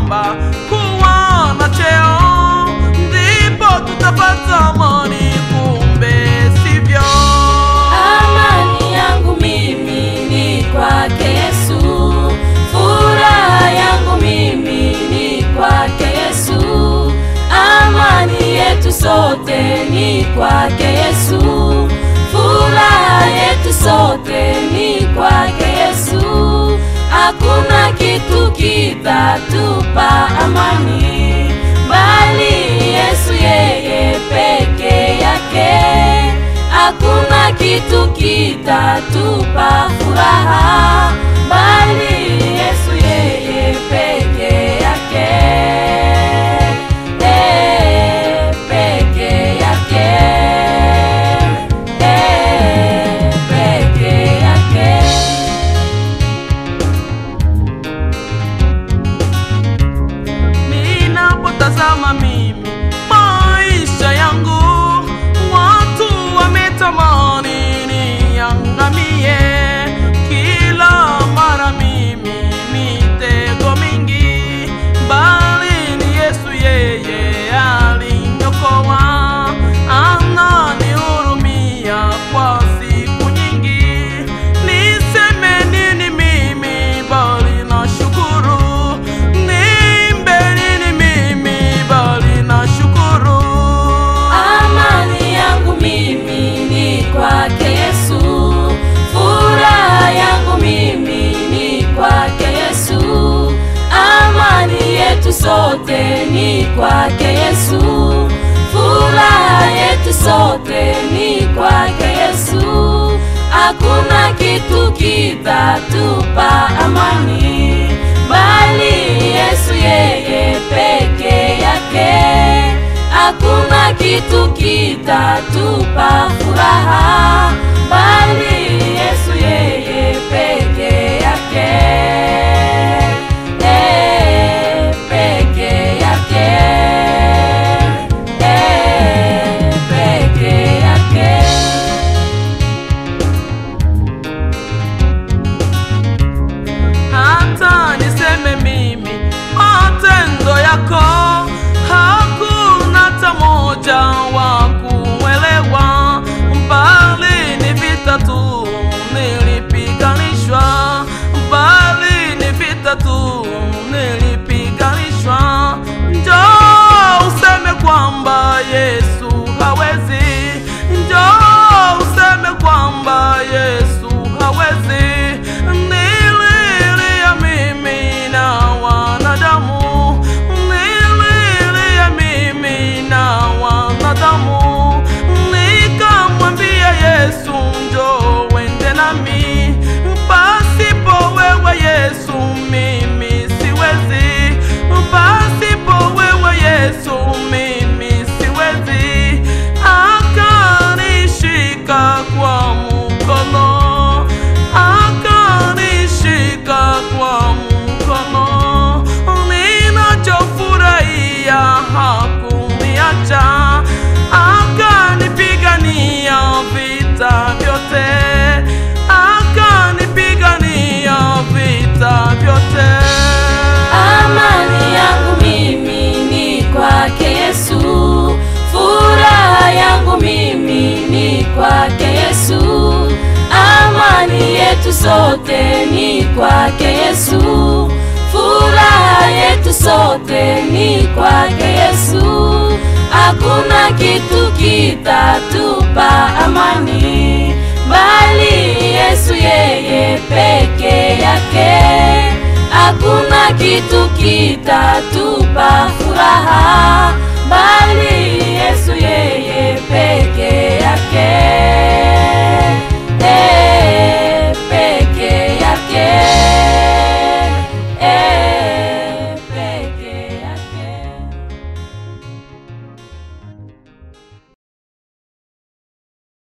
kwamba kuwa na cheo ndipo tutapata amani, kumbe sivyo. Amani yangu mimi ni kwake Yesu, furaha yangu mimi ni kwake Yesu, amani yetu sote ni kwake Yesu, furaha yetu sote ni kwake Yesu, hakuna kitu kitatupa amani bali Yesu yeye peke yake hakuna kitu kitatupa furaha bali Yesu yeye peke yake, eh, peke yake, eh, peke yake. Ninapotazama mimi maisha yangu, watu wametamani niangamie. Kila mara mimi mitego mingi, bali ni Yesu yeye aliniokoa, ananihurumia kwa siku nyingi. Niseme nini mimi bali nashukuru, nimbe nini mimi bali nashukuru. Amani yangu mimi ni kwake Yesu, furaha yangu mimi ni kwake Yesu, amani yetu sote ni kwake Yesu, furaha yetu sote ni kwake Yesu, hakuna kitu kitatupa amani bali Yesu yeye peke yake hakuna kitu kitatupa furaha bali Yesu yeye peke yake, eh, peke yake, eh, peke yake. hata niseme mimi matendo yako hakuna hata moja wa kuelewa, bali ni vita tu nilipiganishwa, bali ni vita tu nilipiganishwa. Njoo useme kwamba Yesu hawezi, njoo useme kwamba Yesu hawezi. Nililia mimi na wanadamu, nililia mimi na wanadamu, nikamwambia Yesu, njoo wende nami, pasipo wewe Yesu mimi siwezi, pasipo wewe Yesu mimi siwezi. Akanishika kwa mkono, akanishika kwa mkono, ninachofurahia hakuniacha, akanipigania vita vyote, akanipigania vita vyote. Amani yangu mimi ni kwake Yesu, furaha yangu mimi ni kwake Yesu, amani yetu sote ni kwake Yesu, furaha yetu sote ni kwake Yesu, hakuna kitu kitatupa amani bali Yesu yeye peke yake hakuna kitu kitatupa furaha